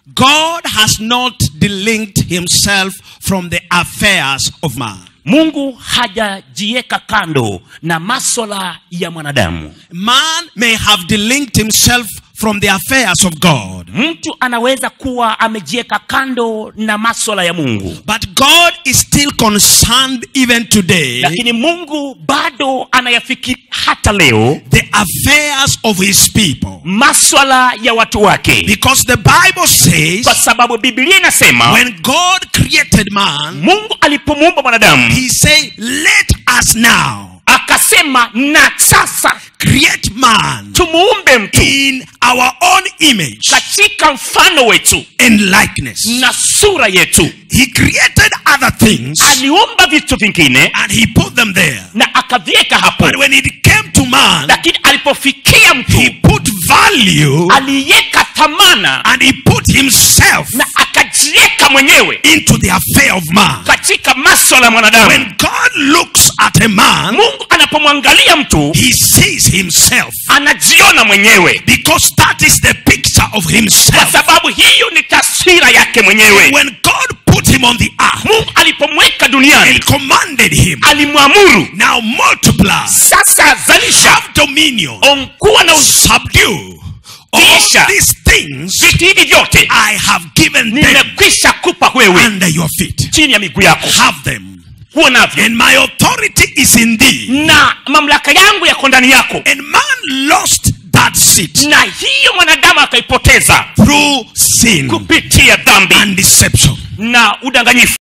God has not delinked himself from the affairs of man. mungu hajajiweka kando na maswala ya mwanadamu Man may have delinked himself from the affairs of God, mtu anaweza kuwa amejiweka kando na maswala ya mungu but God is still concerned even today lakini mungu bado anayafikiri hata leo the affairs of his people. maswala ya watu wake Because the Bible says kwa sababu biblia inasema when God created man, mungu alipomuumba mwanadamu he said, Let us now akasema na sasa create man tumuumbe mtu in our own image katika mfano wetu and likeness. na sura yetu He created other things aliumba vitu vingine and he put them there. na akaviweka hapo But when it came to man, lakini alipofikia he mtu put value aliweka thamana and he put himself na akajiweka mwenyewe into the affair of man. katika maswala ya mwanadamu When God looks at a man, mungu anapomwangalia mtu he sees himself anajiona mwenyewe because that is the picture of kwa himself. sababu hiyo ni taswira yake mwenyewe When God put him on the earth mungu alipomweka duniani and commanded him, alimwamuru now multiply, sasa zalisha have dominion, onkuwa na us- subdue. All Kisha. these things vitu hivi vyote I have given them nimekwisha kupa wewe under your feet. chini ya miguu yako Have them. kuwa navyo And my authority is in thee. na mamlaka yangu yako ndani yako And man lost that seat na hiyo mwanadamu akaipoteza through sin kupitia dhambi and deception. na udanganyifu